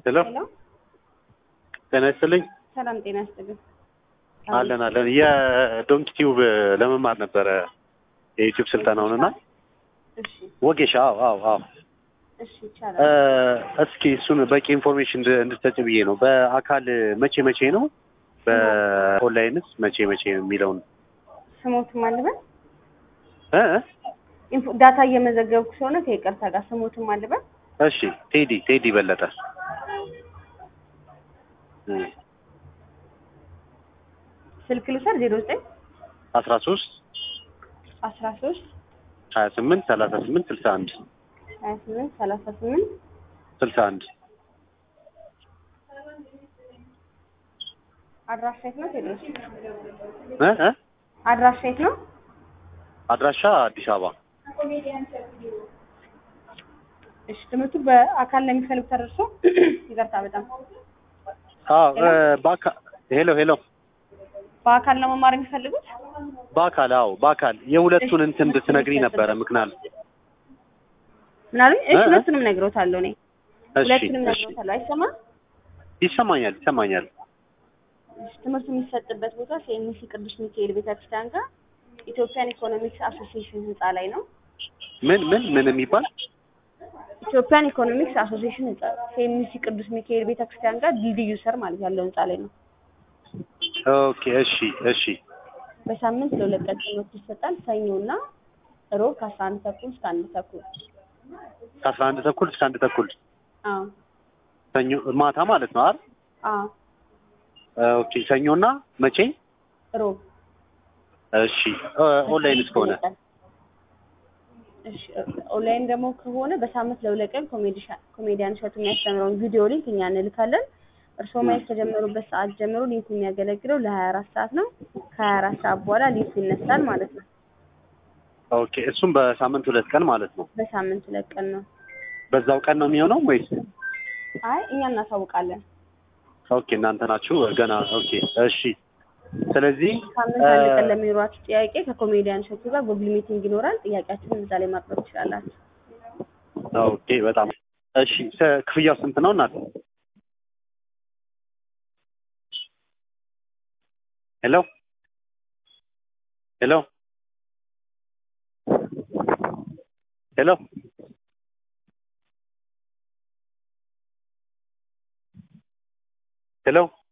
ሄሎ ሄሎ ጤና ይስጥልኝ። ሰላም ጤና ይስጥልኝ። አለን አለን። የዶንኪ ቲዩብ ለመማር ነበረ የዩቲዩብ ስልጠናውን እና እሺ ወጌሻ። አዎ አዎ አዎ። እሺ ይቻላል። እ፣ እስኪ እሱን በቂ ኢንፎርሜሽን እንድ- እንድትሰጪ ብዬ ነው። በአካል መቼ መቼ ነው? በኦንላይንስ መቼ መቼ የሚለውን ስሞትም አልበል እ? ኢንፎ ዳታ እየመዘገብኩ ስለሆነ ከይቅርታ ጋር ስሞትም አልበል እሺ ቴዲ ቴዲ በለጠ እ፣ ስልክ ልውሰድ ዜሮ ዘጠኝ አስራ ሶስት አስራ ሶስት ሀያ ስምንት ሰላሳ ስምንት ስልሳ አንድ ሀያ ስምንት ሰላሳ ስምንት ስልሳ አንድ አድራሻ የት ነው ቴድሮስ? እ እ አድራሻ የት ነው? አድራሻ አዲስ አበባ እሺ ትምህርቱ በአካል ለሚፈልጉ ተደርሶ ይቅርታ በጣም አዎ እ፣ በአካ- ሄሎ ሄሎ በአካል ለመማር የሚፈልጉት በአካል አዎ በአካል የሁለቱን እንትን እንድትነግሪኝ ነበረ ምክንያት ምናሉኝ? እሺ እ? ሁለቱንም ነግሮታለሁ እኔ እሺ ሁለቱንም እሺ ነግሮታለሁ። አይሰማም? ይሰማኛል ይሰማኛል እሺ ትምህርቱ የሚሰጥበት ቦታ ሴሚሲ ቅዱስ ሚካኤል ቤተክርስቲያን ጋር ኢትዮጵያን ኢኮኖሚክስ አሶሲዬሽን ህንፃ ላይ ነው። ምን ምን ምን የሚባል ኢትዮጵያን ኢኮኖሚክስ አሶሲዬሽን ህንፃ ሴሚሲ ቅዱስ ሚካኤል ቤተክርስቲያን ጋር ድልድዩ ስር ማለት ያለው ህንፃ ላይ ነው። ኦኬ እሺ እሺ በሳምንት ለሁለት ቀን ትምህርት ይሰጣል። ሰኞና ሮብ ከአስራ አንድ ተኩል እስከ አንድ ተኩል። ከአስራ አንድ ተኩል እስከ አንድ ተኩል አዎ ሰኞ ማታ ማለት ነው አይደል አዎ ኦኬ ሰኞና መቼ ሮብ እሺ እ፣ ኦንላይን እስከሆነ እሺ ኦንላይን ደግሞ ከሆነ በሳምንት ለሁለት ቀን ኮሜዲሻ- ኮሜዲያን እሸቱ የሚያስተምረውን ቪዲዮ ሊንክ እኛ እንልካለን። እርስዎ ማየት ከጀመሩበት ሰዓት ጀምሮ ሊንኩ የሚያገለግለው ለሀያ አራት ሰዓት ነው። ከሀያ አራት ሰዓት በኋላ ሊንኩ ይነሳል ማለት ነው። ኦኬ እሱም በሳምንት ሁለት ቀን ማለት ነው በሳምንት ሁለት ቀን ነው። በዛው ቀን ነው የሚሆነው ወይስ አይ እኛ እናሳውቃለን። ኦኬ እናንተ ናችሁ ገና ኦኬ እሺ ስለዚህ ሳምንት እ፣ አንድ ቀን ለሚኖራችሁ ጥያቄ ከኮሜዲያን እሸቱ ጋር ጉግል ሚቲንግ ይኖራል። ጥያቄያችሁን እዛ ላይ ማቅረብ ትችላላችሁ። ኦኬ በጣም እሺ ስ- ክፍያው ስንት ነው እናት ሄሎ ሄሎ ሄሎ ሄሎ